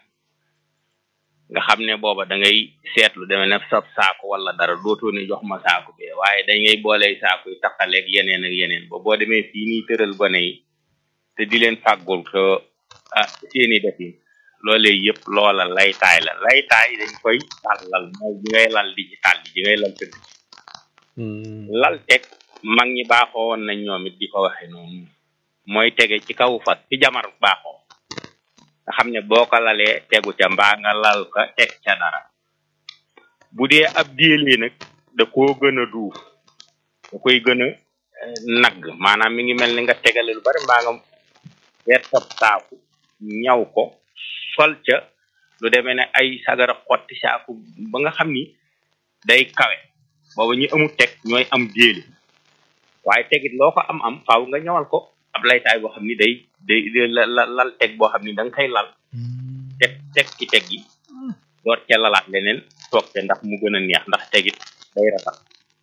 nga xam ne booba da ngay seetlu deme ne sab saako wala dara dootoo ne jox ma saako bee waaye da ngay booley saako yi taqaleeg yeneen ak yeneen ba boo demee fii nii tëral gone yi te di leen fàggul ko ah seeni defin loolee yëpp loola laytaay la laytaay dañ koy tàllal mooy ji ngay lal di ci tàll ji ngay lal tëdd lal teg mag ñi baaxoo woon nañ ñoom it di ko waxe noonu mooy tege ci kaw fas ci jamar baaxoo nga xam ne boo ko lalee tegu ca mbaa nga lal ka teg ca dara bu dee ab déelee nag da koo gën a duuf da koy gën a nagg maanaam mi ngi mel ni nga tegale lu bari mbaa nga weer sab saaku ñaw ko sol ca lu demee ne ay sagara xotti saaku ba nga xam ni day kawe booba ñu amul teg ñooy am déeli waaye tegit loo ko am am faaw nga ñawal ko ab laytaay boo xam ni day day lal teg boo xam ni da nga koy lal teg teg ci teg yi door ca lalaat leneen toog ca ndax mu gën a neex ndax tegit day rafet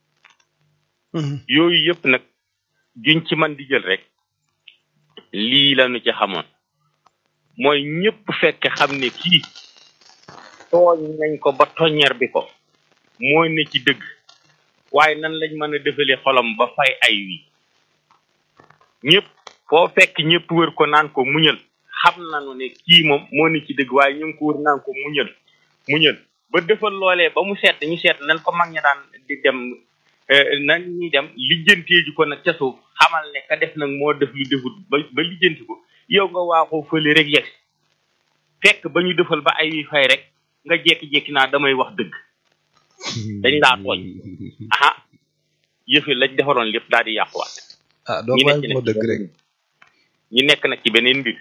yooyu yëpp nag juñ ci man di jël rek lii lañu ci xamoon mooy ñëpp fekk xam ne kii tooñ nañ ko ba toññar bi ko mooy ne ci dëgg waaye nan lañ mën a defalee xolam ba fay ay wi ñëpp foo fekk ñëpp wër ko naan ko muñal xam nañu ne kii moom moo ne ci dëgg waaye ñu ngi ko wër naan ko muñal muñal ba defal loolee ba mu seet ñu seet nan ko mag ña daan di dem nan ñuy dem lijjantee ji ko nag ca suuf xamal ne ka def nag moo def lu defut ba ba lijjanti ko yow nga waaxoo fële rek yegg fekk ba ñu defal ba ay wi fay rek nga jekki-jekki naa damay wax dëgg dañ laa tooñ aha yëfi lañ defaroon lépp daal di yàquwaat ah doo bàyyi moo dëgg rek ñu nekk nag ci beneen mbir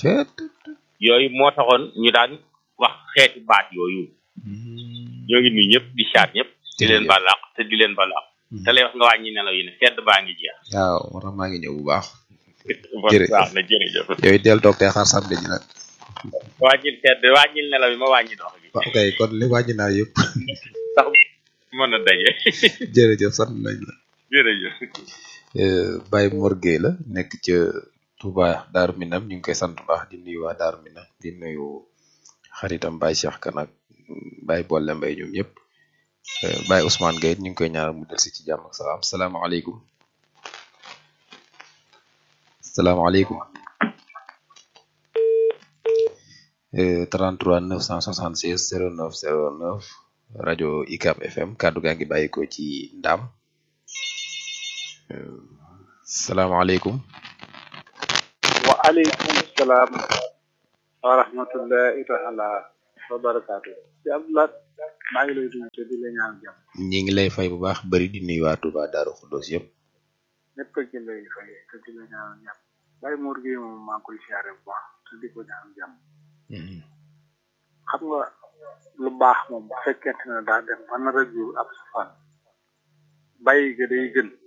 yooyu moo taxoon ñu daan wax xeeti baat yooyu ñoo ngi nuyu ñëpp di saat ñëpp di leen balaax te di leen balaax te lay wax nga wàññi nelaw yi ne sedd baa ngi jeex waaw moo tax maa ngi ñëw bu baax jërëjëf baax na jërëjëf yooyu del toog te xaar samedi ji nag wàññil sedd wàññil nelaw yi ma wàññi dox bi ok kon li wàññi naa yëpp sax mën a daje jërëjëf sant nañ la jërëjëf Baye Mor Gueye la nekk ca Touba Daaru Minam ñu ngi koy sant baax di nuyu waa Daaru Minam di nuyu xaritam Baye Cheikh Kan ak Baye Bolle Mbay ñoom ñëpp Baye Ousmane Gueye ñu ngi koy ñaanal mu delsi ci jàmm ak salaam salaamaaleykum salaamaaleykum 33 976 09 09 rajo ICAP FM kaddu gaa ngi bàyyi ko ci Ndam salaamaaleykum. wa aleykum salaam wa rahmatullahi taala wa barakaatu. ci Abdoulaye maa ngi lay nuyu te di la ñaan jàmm. ñi ngi lay fay bu baax bëri di nuyu waa Touba Darou Khoudoss yëpp. ñëpp a ngi lay fay te di la ñaan jàmm. Baye Mor Gueye moom maa ngi koy siyaare bu baax te di ko ñaan jàmm. xam nga lu baax moom bu fekkente ne daa dem ba nar a jur ab safaan bàyyi ga day gën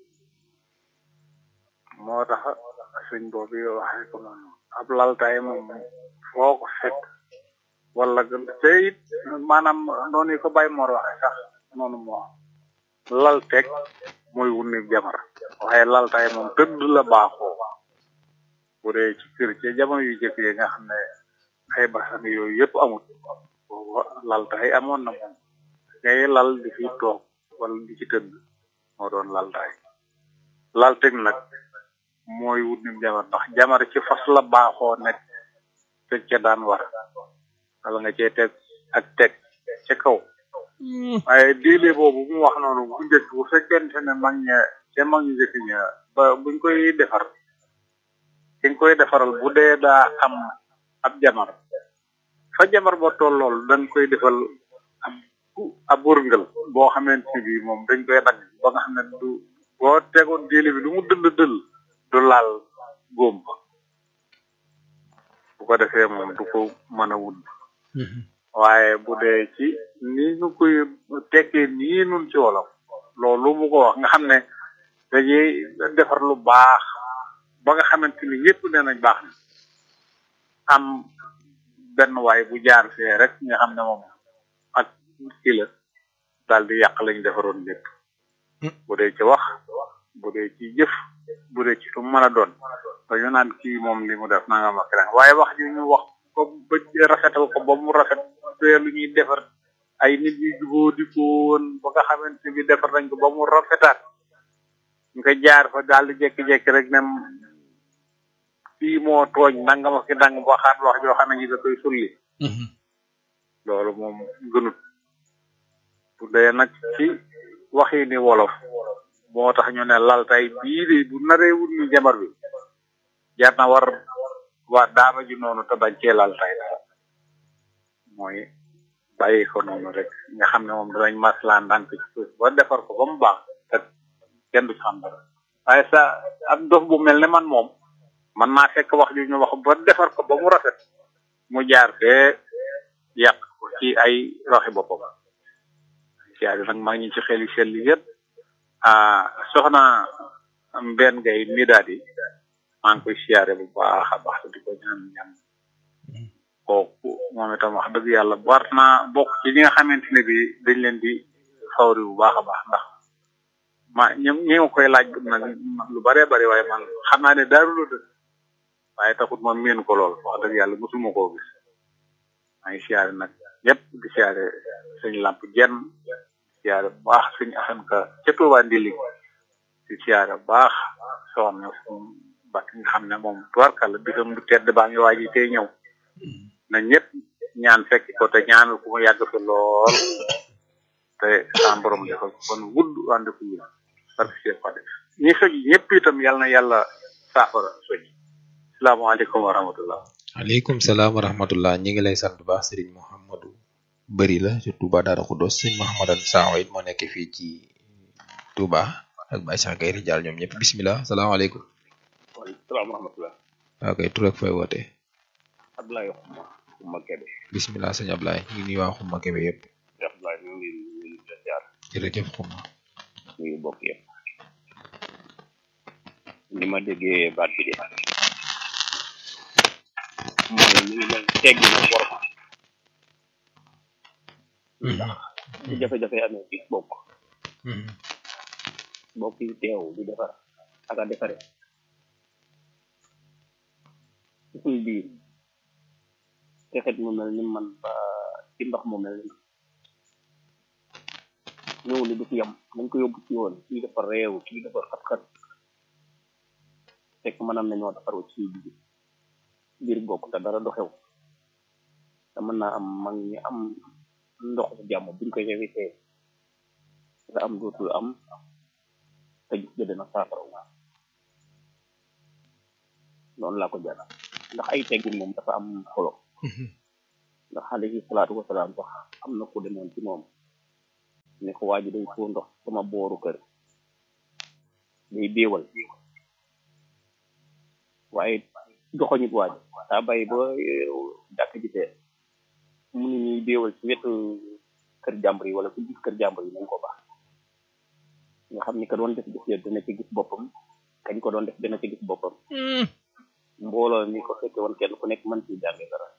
moo tax sëñ boobu yow waxee ko noonu ab laltaay moom foo ko fekk wala te it maanaam noonu yi ko Baye Mor waxee sax noonu moo lal teg mooy wunni jamar waaye laltaay moom tëdd la baaxoo bu dee ci kër ci jamono yu jëkk yi nga xam ne ay basan yooyu yëpp amul boobu laltaay amoon na moom ngay lal di fi toog wala di ci tëdd moo doon laltaay lal teg nag mooy wut nim jamar ndax jamar ci fas la baaxoo nekk teg ca daan war wala nga cee teg ak teg ca kaw waaye diile boobu mu wax noonu bu njëkk bu fekkente ne mag ña ca mag ñu njëkk ña ba buñ koy defar ki nga koy defaral bu dee daa am ab jamar fa jamar ba tollool dañ koy defal ab ab wërngal boo xamante ni bii moom dañ koy dagg ba nga xam ne du boo tegoon diile bi lu mu dëll dëll du laal góom ba bu ko defee moom du ko mën a wut waaye bu dee ci ni ñu koy tekkee nii nun ci wolof loolu mu ko wax nga xam ne dañuy defar lu baax ba nga xamante ni ñëpp nee nañ baax na am benn waay bu jaar fee rek nga xam ne moom ak kii la daal di yàq lañ defaroon lépp bu dee ci wax bu dee ci jëf bu dee ci lu mën a doon dañu naan kii moom li mu def nanga ma keneen waaye wax ji ñu wax ko ba rafetal ko ba mu rafet bee lu ñuy defar ay nit yu jubóo di ko woon ba nga xamante bi defar nañ ko ba mu rafetaat nga jaar fa daal di jékki-jékki rek ne kii moo tooñ nanga ma ki dang waxaat wax joo xam ne ñi da koy sulli loolu moom gënut bu dee nag ci waxi ni wolof moo tax ñu ne laltay bii de bu naree wut ni jabar bi jar na war waa daaba ji noonu te bañ cee laltay dara mooy bàyyi ko noonu rek nga xam ne moom danañ maslaan ndànk ci suuf ba defar ko ba mu baax te kenn du ci xam dara waaye sa ab dof bu mel ne man moom man naa fekk wax ju ñu wax ba defar ko ba mu rafet mu jaar fee yàq ko ci ay waxi boppam siyaare nag maa ngi ci xel yi sell yëpp ah soxna mbenn ngay mi daal di maa ngi koy siyaare bu baax a baax di ko ñaan ñaan kooku moom itam wax dëgg yàlla war naa bokk ci ñi nga xamante ne bi dañ leen di fawri bu baax a baax ndax ma ñi ñi nga koy laaj nag lu bare bari waaye man xam naa ne daaru la dëkk waaye taxut moom miin ko lool wax dëgg yàlla mosuma koo gis maa ngi siyaare nag ñëpp di siyaare sëñ làmp jenn di siyaare bu baax sëñ asan ka ca Tuubaa ndili di siyaare bu baax soxna suñ bakk nga xam ne moom tuwarkal bisam bu tedd baa ngi waaji tey ñëw na ñëpp ñaan fekk ko te ñaanal ku mu yàgg fi lool te sa borom defal ko kon gudd ànd ko yéen parce que ko def ñi soj ñëpp itam yal na yàlla saafara soj salaamaaleykum wa rahmatullah aleykum salaam wa rahmatullah ñi ngi lay sant bu baax sëriñ Mouhamadou bëri la ci Touba Daara Khoudoss sëñ Mouhamadan Sakho it moo nekk fii ci Touba ak Baye Cheikh Gaye Rijaal ñoom ñëpp bismillah salaamaaleykum waaleykum salaam wa rahmatullah waaw kay tur ak fay woote Abdoulaye Xuma Xuma Kebe bismillah sëñ Ablaye ñu ngi nuyu waa Xuma Kebe yëpp Abdoulaye ñu ngi nuyu di la jaar jërëjëf Xuma ñu ngi bokk yëpp ni ma déggee baat bi de mooy mi ngi mel teggi na worma ndax bu jafe-jafe amee ci bokk bokk yi teew di defar ak a defare ci suñ biir texet mu mel ni man ba ci ndox mu mel ni ñëw ni du fi yam nañ ko yóbbu ci yoon kii dafa réew kii dafa xat-xat fekk mënam nañoo defaru ci biir biir bokk te dara du xew te mën naa am mag ñi am ndox jàmm buñ koy éviter nga am dootul am te gis nga dina saafara noonu laa ko jàll ndax ay teggin moom dafa am solo ndax alayhi salaatu wasalaam sax am na ku demoon ci moom ne ko waa ji day foo ndox sama booru kër day béewal waaye joxoñut waa ji daa bàyyi ba jàkk ji tee mu ni ñuy béewal ci wetu kër jàmbur yi wala ku gis kër jàmbur yi nañ ko baax nga xam ni ka doon def gis ya dina ci gis boppam kañ ko doon def dina ci gis boppam mbooloo mi ko fekke woon kenn ku nekk mën ci jànge dara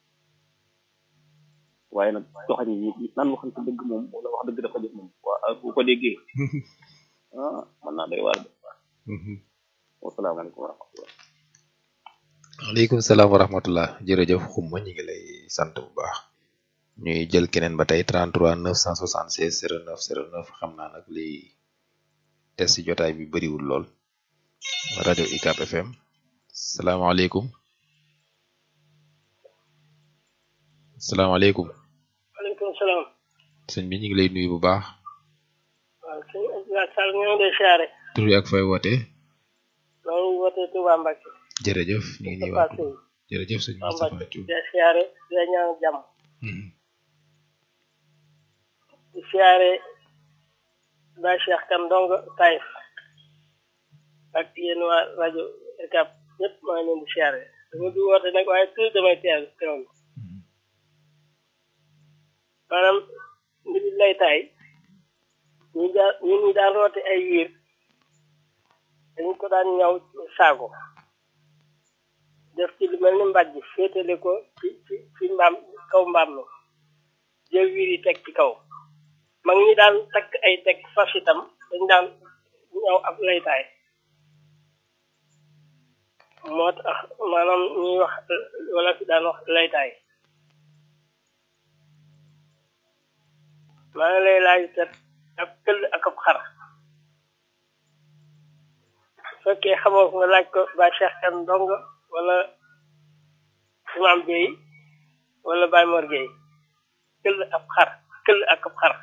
waaye nag joxañ yi nan waxante dëgg moom wala wax dëgg dafa jëf moom waa bu ko déggee ah mën naa doy waar de wasalaamaaleykum wa rahmatullah aleykum salaam wa rahmatullah jërëjëf xumma ñu ngi lay sant bu baax ñuy jël keneen ba tey 33 976 09 09 xam naa nag li des ci jotaay bi bëriwul lool rajo UCAB FM salaamaaleykum salaamaaleykum waaleykum salaam. sëñ bi ñu ngi lay nuyu bu baax waaw sëñ Abdoulaye Sall ñoo ngi lay siyaare. tur yi ak fay woote maa ngi wootee Touba Mbacke. jërëjëf ñu ngi nuyu waa Touba jërëjëf sëñ Moustapha Thioub di siyaare di la ñaan jàmm. di siyaare Baye Cheikh Kane Ndongo Taïf ak yéen waa rajo UCAB ñëpp maa ngi leen di siyaare dama du woote nag waaye toujours damay teel teewlu maanaam mbiri laytaay ñu daan ñu ñu daan roote ay wiir dañ ko daan ñaw saako def ci lu mel ni mbàjj féetale ko ci ci ci mbaam kaw mbaam mi jël wiir yi teg ci kaw mag ñi daan takk ay teg fas itam dañ daan ñaw ab laytaay moo tax maanaam ñuy wax wala fi daan wax laytaay maa ngi lay laaj tet ab këll ak ab xar su fekkee xamoo ko nga laaj ko Baye Cheikh Kan Ndongo wala Imam Bey wala Baye Mor Gueye këll ab xar këll ak ab xar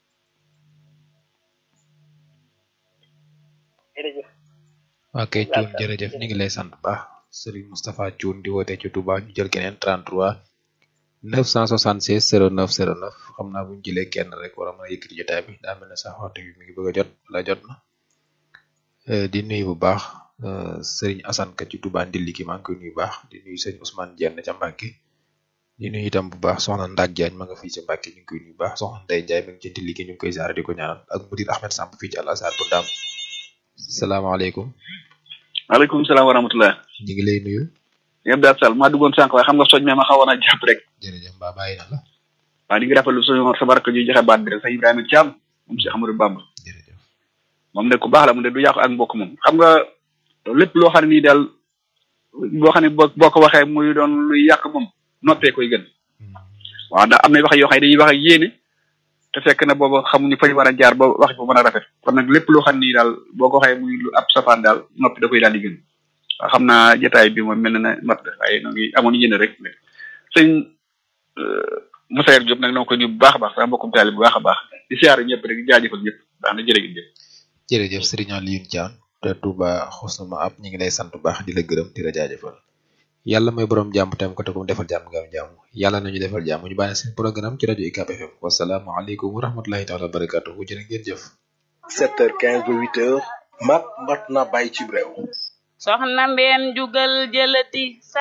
jërëjëf ok Thioune jërëjëf ñu ngi lay sant bu baax Serigne Moustapha Thioune di woote ci Touba ñu jël keneen 33 976 09 09 xam naa bu ñu jëlee kenn rek war a mën a yëkkati jotaay bi daa mel ne sax waxtu bi mi ngi bëgg a jot la jot na di nuyu bu baax Serigne Assane ka ci Touba Ndilli ki maa ngi koy nuyu bu baax di nuyu Serigne Ousmane Dieng ca Mbacke di nuyu itam bu baax soxna Ndak Diagne ma nga fii ci Mbacke ñu ngi koy nuyu bu baax soxna Ndeye Ndiaye mi ngi ci Ndilli ki ñu ngi koy ziare di ko ñaanal ak mudir Ahmed Samb fii ci Al Azhar bu Ndam salaamaaleykum. maaleykum salaam wa rahmatulah. ñu ngi lay nuyu. yëpp daal Sall maa duggoon sànq waaye xam nga soj me ma xawoon a jàpp rek. jërëjëf mbaa bàyyi na la. waaw di ngi rafetlu suñu sa barke ju joxe baat bi rek sa Ibrahima Thiam moom si Amadou Bamba. jërëjëf moom ne ku baax la mu ne du yàqu ak mbokk moom xam nga lépp loo xam ne nii daal boo xam ne boo boo ko waxee muy doon luy yàq moom noppee koy gën. waaw ndax am na wax yoo xam ne dañuy wax ak yéene te fekk na booba xamuñu fañ war a jaar ba wax ko mën a rafet kon nag lépp loo xam ne nii daal boo ko waxee muy lu ab safaan daal noppi da koy daal di gën. waaw xam naa jotaay bi moom mel na ne mat waaye noo ngi amoon yéene rek sëñ Moussa Diop nag noo ko nuyu bu baax a baax sama mbokkum taali bu baax a baax di siyaare ñëpp rek di jaajëfal ñëpp baax na jërë ngeen jëf. jërëjëf Serigne Alioune Thiam te Touba xusna ma ab ñu ngi lay sant bu baax di la gërëm di la jaajëfal yàlla mooy borom jàmm tam ko te ko defal jàmm nga am jàmm yàlla nañu defal jàmm ñu bàyyi seen programme ci rajo UCAB FM wasalaamualeykum wa rahmatulahi taala wa barakatuhu jërë ngeen jëf. 7h15 ba 8h mat mat na bàyyi ci réew. soxna mbeen jugal jëlati sa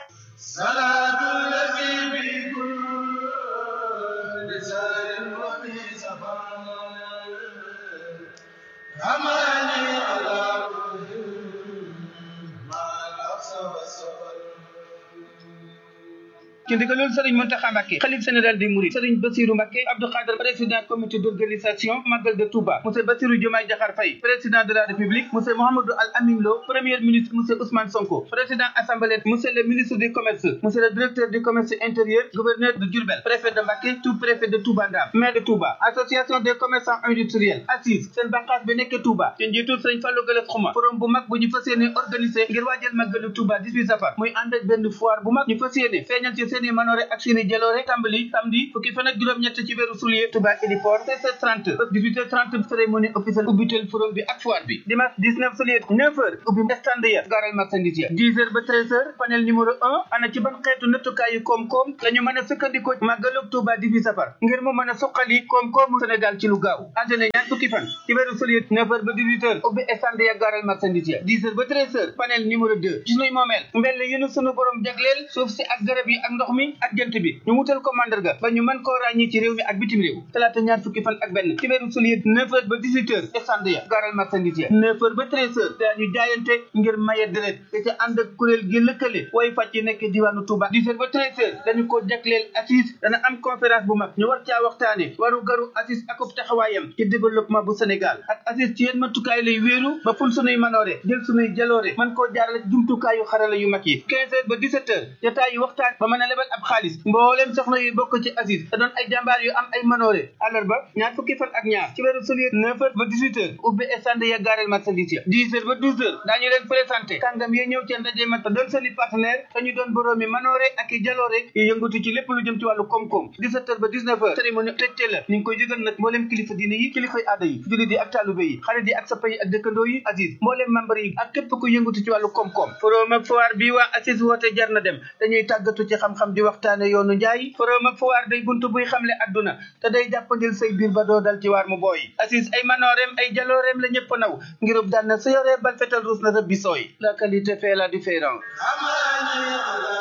ci ndigalul Serigne Mountakha Mbacké xalif général des Mourides Serigne Bassirou Mbacké Abdou Khadre président comité d'organisation Magal de Touba monsieur Bassirou Diomaye Diakhar Faye président de la République monsieur Mouhamadou Al Amin Lo premier ministre monsieur Ousmane Sonko président assemblée monsieur le ministre du commerce monsieur le directeur du commerce intérieur gouverneur de Diourbel préfet de Mbacké sous-préfet de Touba Ndam maire de Touba association des commerçants industriels assise seen bànqaas bi nekk Touba ci njiitul Serigne Fallou Galass Xuma forum bu mag bu ñu fas yéene organisé ngir waajal Magalu Touba 18 safar muy ànd ak benn foire bu mag ñu fas yéene feeñal ci seeni manoore ak seeni jaloore tàmbali samedi fukki fan ak juróom-ñett ci weeru soulier Touba Héliport 16h30 ba 18h30 cérémonie officielle ubbitel forum bi ak foire bi dimanche 19 soulier 9h ubbi stand ya garal marchandise ya 10h ba 13h panel numéro 1 ana ci ban xeetu nattukaayu koom-koom la ñu mën a sukkandikoo màggalug Touba 18 safar ngir mu mën a suqali koom-koomu Sénégal ci lu gaaw àjjana ñaar fukki fan ci weeru soulier 9h ba 18h ubbi stand ya garal marchandise ya 10h ba 13h panel numéro 2 ci nuy moomeel mbell yu nu sunu borom jagleel suuf si ak garab yi ak ndox mi ak jant bi ñu wutal ko mandarga ba ñu mën koo ràññee ci réew mi ak bitim réew talaata ñaar fukki fan ak benn ci weeru sulier neuf heures ba dix-huit heures stand ya gaaral marchandise ya neuf heures ba treize heures daañu jaayante ngir maye deret te ca ànd ak kuréel gi lëkkale way fàcc yi nekk diwaanu Touba dix heures ba treize heures dañu ko jagleel assise dana am conférence bu mag ñu war caa waxtaane waru garu assise akub taxawaayam ci développement bu Sénégal ak assise ci yéen matukaay lay wéeru ba ful sunuy manoore jël sunuy jaloore man koo jaarale jumtukaayu xarala yu mag yi quinze heures ba dix-sept heures jotaay yu waxtaan ba mën a lebal ab xaalis mboolem soxna yu bokk ci assise te doon ay jàmbaar yu am ay manoore àllarba ñaar fukki fan ak ñaar ci weeru sulier neuf heures ba dix-huit heures ubbi stand ya gaareel marchandise ya dix heures ba douze heures daañu leen présenté kàngam yi ñëw ci ndaje ma te doon seeni partenaire te ñu doon boroomi manoore ak i jaloore yu yëngatu ci lépp lu jëm ci wàllu koom-koom dix-sept heures ba dix-neuf heures cérémonie tëjte la ñu ngi koy yëgal nag mboolem kilifa diine yi kilifay aada yi jullit yi ak taalube yi xarit yi ak sappa yi ak dëkkandoo yi assise mboolem membre yi ak képp ku yëngatu ci wàllu koom-koom forum ak foire bi waa assise woote jar na dem dañuy tàggatu ci xam-xam di waxtaane yoonu njaay forum ak foire day buntu buy xamle adduna te day jàppandil say biir ba doo dal ci waar mu booy assise ay manooreem ay jalooreem la ñëpp naw ngirub daan na sa yoree bal fetal ruus na sa bisooy la qualité fait la différence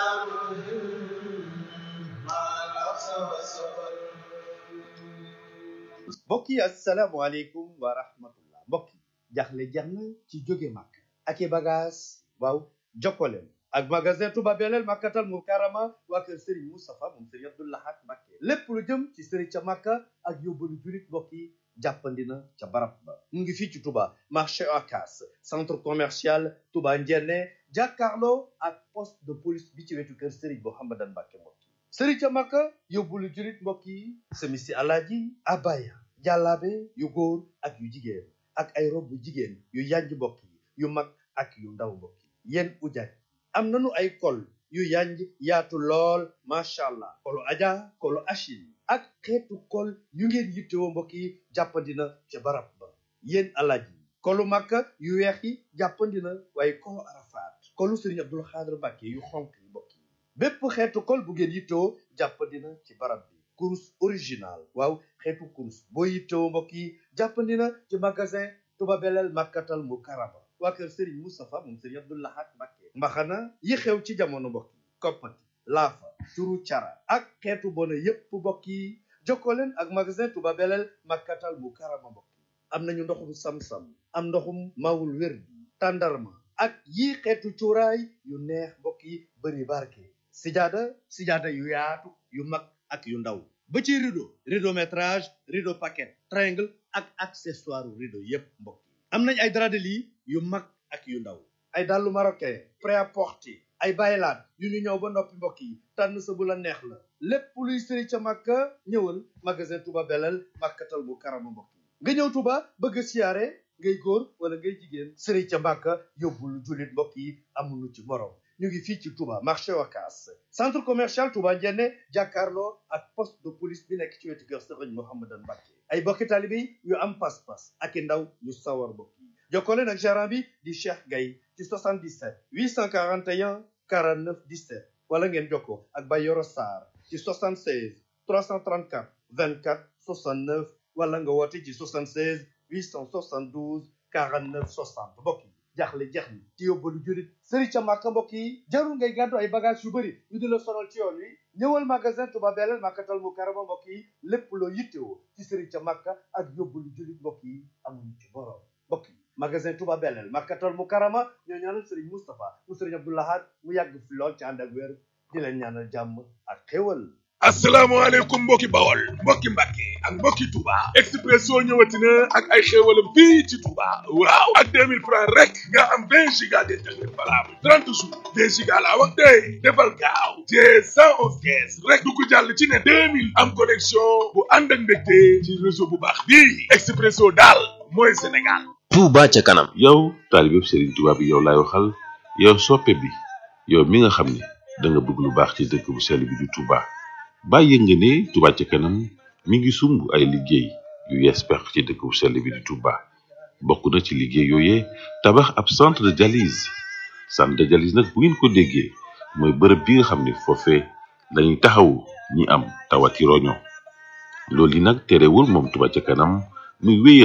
mbokk yi asalaamaaleykum wa rahmatullah mbokk yi jaxle jeex na ci jóge màkk ak i bagage waaw jokkoleen ak magasin Touba Belel Makkatal Mukarrama waa kër Serigne Moustapha moom Serigne Abdou Lahad Mbacké lépp lu jëm ci Serigne ca Makka ak yóbbalu julit mbokk yi jàppandina ca barab ba mu ngi fii ci Touba marché Ocas centre commercial Touba Ndiéné jàkkaarloo ak poste de police bi ci wetu kër Serigne Mouhamadan Mbacké mbokk yi Serigne ca Makka yóbbalu julit mbokk yi semisi alaaji abaya jàllaabe yu góor ak yu jigéen ak ay rob bu jigéen yu yanj mbokk yi yu mag ak yu ndaw mbokk yi yéen ujaaj am nanu ay kol yu yanj yaatu lool macha allah kolu aja kolu achil ak xeetu kol yu ngeen yittewoo mbokk yi jàppandina ca barab ba yéen alaaj yi kolu makka yu weex yi jàppandina waaye kolu arafaat kolu sëriñ abdul xaadir mbàkke yu xonk yi mbokk yi bépp xeetu kol bu ngeen yittewoo jàppandina ci barab bi kurus original waaw xeetu kurus boo yittewoo mbokk yi jàppandina ci magasin Touba Belel Makkatal Mukarrama waa kër Serigne Moustapha moom Serigne Abdou Lahad Mbacké mbaxana yi xew ci jamono mbokk yi koppati laafa turu cara ak xeetu bona yépp mbokk yi jokkoo leen ak magasin Touba Belel Makkatal Mukarrama mbokk yi am nañu ndoxum sam-sam am ndoxum mawul wér bi tàndarma ak yii xeetu cuuraay yu neex mbokk yi bëri barke sijaada sijaada yu yaatu yu mag ak yu ndaw ba ci rideau rideau métrage rideau paquet triangle ak accessoire rideau yépp mbokk yi am nañ ay drap de lit yu mag ak yu ndaw ay dàllu marocain prêt-à-porter ay baylaat yu ñu ñëw ba noppi mbokk yi tànn sa bu la neex la lépp luy sëri ca màkka ñëwal magasin Touba Belel màkkatal bu karama mbokk yi nga ñëw Touba bëgg a siyaare ngay góor wala ngay jigéen sëri ca màkka yóbbul jullit mbokk yi amuñu ci morom ñu ngi fii ci Touba marché Wakaas centre commercial Touba Ndiéné jàkkaarloo ak poste de police bi nekk ci wetu kër Sëriñ Mouhamadan Mbacké ay bokki taalibe yu am pas-pas ak i ndaw yu sawar mbokk yi jokkoo leen ak gérant bi di Cheikh Gaye ci 77 841 49 17 wala ngeen jokkoo ak Bayoro Sarr ci 76 334 24 69 wala nga woote ci 76 872 49 60 mbokk yi jaaxle jeex ni ci yóbbalu jurit sëri ca màkka mbokk yi jarul ngay gàddu ay bagage yu bëri ñu di la sonal ci yoon wi ñëwal magasin Touba Belel Makkatal Mukarrama mbokk yi lépp loo yittewoo ci sëri ca màkka ak yóbbalu jurit mbokk yi amuñu ci borom mbokk yi magasin Touba Belel Makkatal Mukarrama ñoo ñaanal sëriñ Moustapha mu sëriñ Abdou Lahad mu yàgg fi lool ci ànd ak wér di leen ñaanal jàmm ak xéwal asalaamaaleykum mbokki bawol mbokki mbàkke ak mbokki touba expresso ñëwati na ak ay xéewalam fii ci touba waaw ak 2000 francs rek nga am 20 giga d'internet valable 30 jours 20 giga laa wax tey defal gaaw te 111 kees rek du ko jàll ci ne 2000 am connexion bu ànd ak mbégte ci réseau bu baax bii expresso daal mooy sénégal Touba ca kanam yow taalibe Serigne Touba bi yow laay waxal yow soppe bi yow mi nga xam ne da nga bëgg lu baax ci dëkk bu sell bi di Touba bàyyi nga ne Touba ca kanam mi ngi sumb ay liggéey yu yees pex ci dëkk bu sell bi di Touba bokk na ci liggéey yooyee tabax ab centre de dialyse centre de dialyse nag bu ngeen ko déggee mooy bërëb bi nga xam ne foofee lañuy taxawu ñi am tawati roño loolu yi nag terewul moom Touba ca kanam muy wéyal